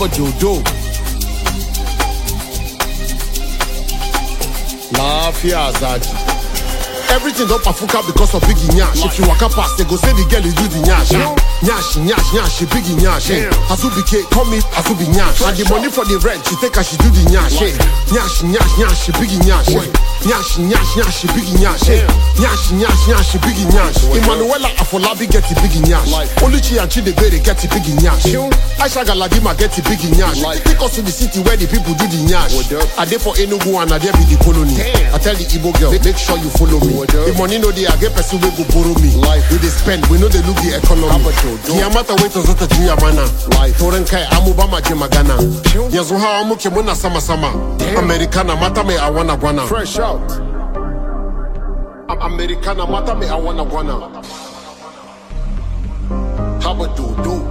Haba Jodo. Lafiya Zaki. Everything don pafuka because of biggie nyash. If you waka past, they go say the girl is do the nyash. ah. Nyash, nyash, nyash, she biggie nyash. eh. Azubike, call me Azubi nyash. And the money for the rent, she take her, she do the nyash. eh. Nyash, nyash, nyash, she biggie nyash. eh. Nyash, nyash, nyash, she biggie nyash. eh. Nyash, nyash, nyash, she biggie nyash. Emmanuela Afolabi get the biggie nyash. Oluchi and Chidebere get the biggie nyash. Aisha Galadima get the biggie nyash. Take us to the city where the people do the nyash. I dey for Enugu and I dey be the colony. I tell the Igbo girl, make sure you follow me. The money no dey, I get person wey go borrow me. We dey spend, we no dey look the economy. Kiyamata wey tozota juya mana. Toren kai amuba maje magana. Yanzu hawa muke muna sama sama. Americana mata mai awana gwana. Fresh out. Americana mata mai awana gwana. Haba dodo.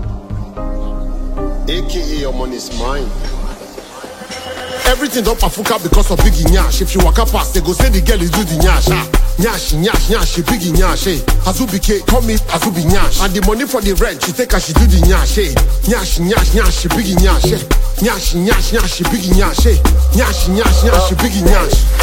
AKA your money's mine. Everything don pafuka because of biggie nyash. If you waka past, they go say the girl is do the nyash. Ah. Nyash, nyash, nyash, she biggie nyash. Eh. Azubike, call me Azubi nyash. And the money for the rent, she take her, she do the nyash. Eh. Nyash, nyash, nyash, she biggie nyash. Eh. Nyash, nyash, nyash, she biggie nyash. Eh. Nyash, nyash, nyash, she biggie nyash.